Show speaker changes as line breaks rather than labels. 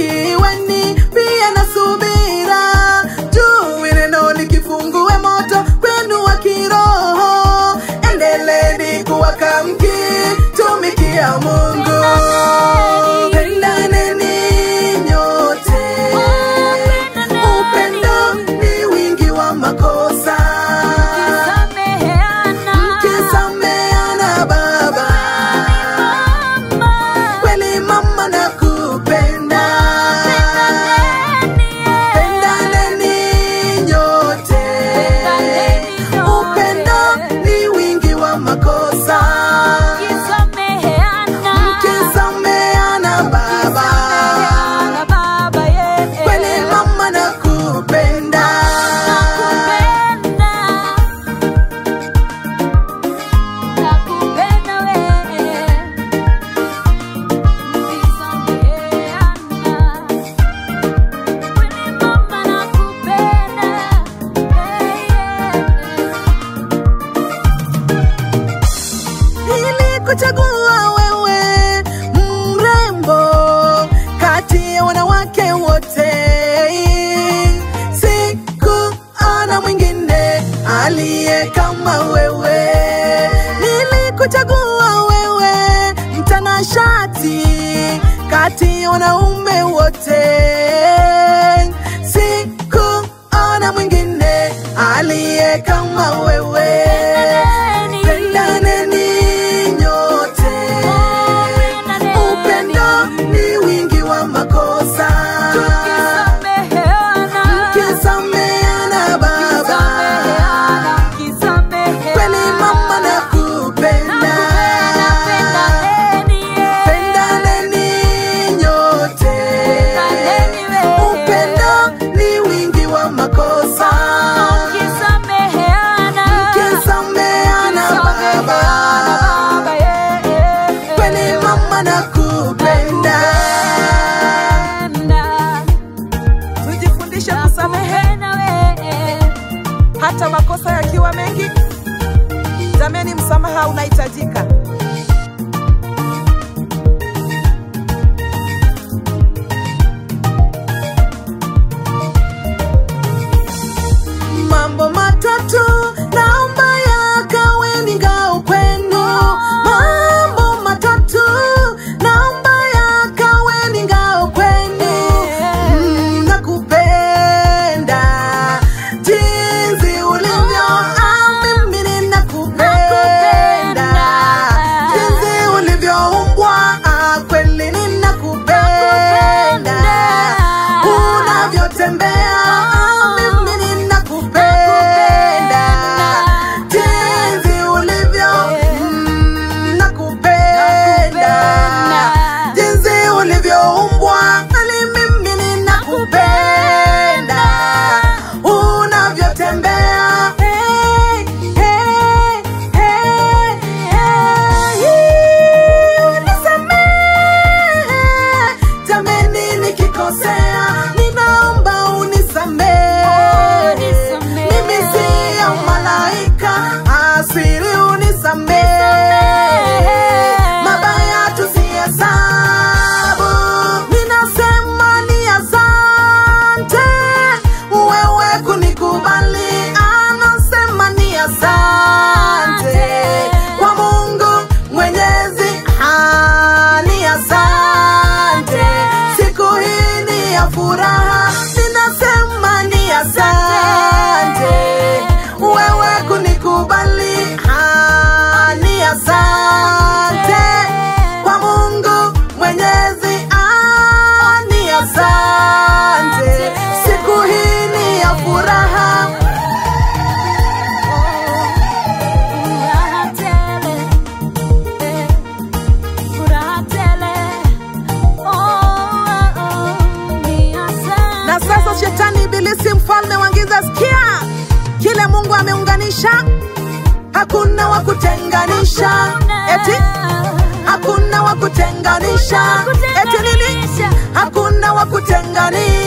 iweni pia na subira juu neno likifungue moto kwenu wa kiroho endeleni kuwaka mkitumikia mungu pendaneni nyote upendo ni wingi wa makosa mkisameana baba kweli mama na kupenda pendaneni nyote upendo ni wingi wa makosa mkisameana baba kweli mama na kupenda ili kuchagua wewe mrembo kati ya wanawake wote sikuona mwingine aliye kama wewe nilikuchagua wewe mtanashati kati ya wanaume wote sikuona mwingine aliye kama wewe pendaneni nyote upendo ni wingi wa makosa mkisameana baba kweli mama na kupenda pendaneni nyote upendo ni wingi wa makosa mkisameana baba kweli mama na kupenda tujifundishe kusamehe hata makosa yakiwa mengi jameni msamaha unahitajika mambo matatu naomba yakawe ni ngao kwenu mambo matatu naomba yakawe ni ngao kwenu mm, nakupenda jinsi ulivyo ah, mimi ninakupenda jinsi ulivyoumbwa ah, kweli ninakupenda unavyotembea ah, mimi ninakupenda jinsi ulivyo mm, nakupenda jinsi ulivyoumbwa ali mimi ninakupenda unavyotembea hey, hey, hey, hey, unisamehe jameni nikikosea ninaomba unisamehe mimi siyo malaika asiri unisamehe mabaya tusihesabu ninasema ni asante wewe kunikubali anasema ni asante kwa mungu mwenyezi ah, ni asante siku hii ni ya furaha ninasema ni asante wewe kunikubali ah, ni asante kwa mungu mwenyezi ah, ni asante siku hii ni ya furaha na sasa shetani ibilisi mfalme wa giza sikia kile mungu ameunganisha hakuna wa kutenganisha eti hakuna wa kutenganisha eti nini hakuna wa kutenganisha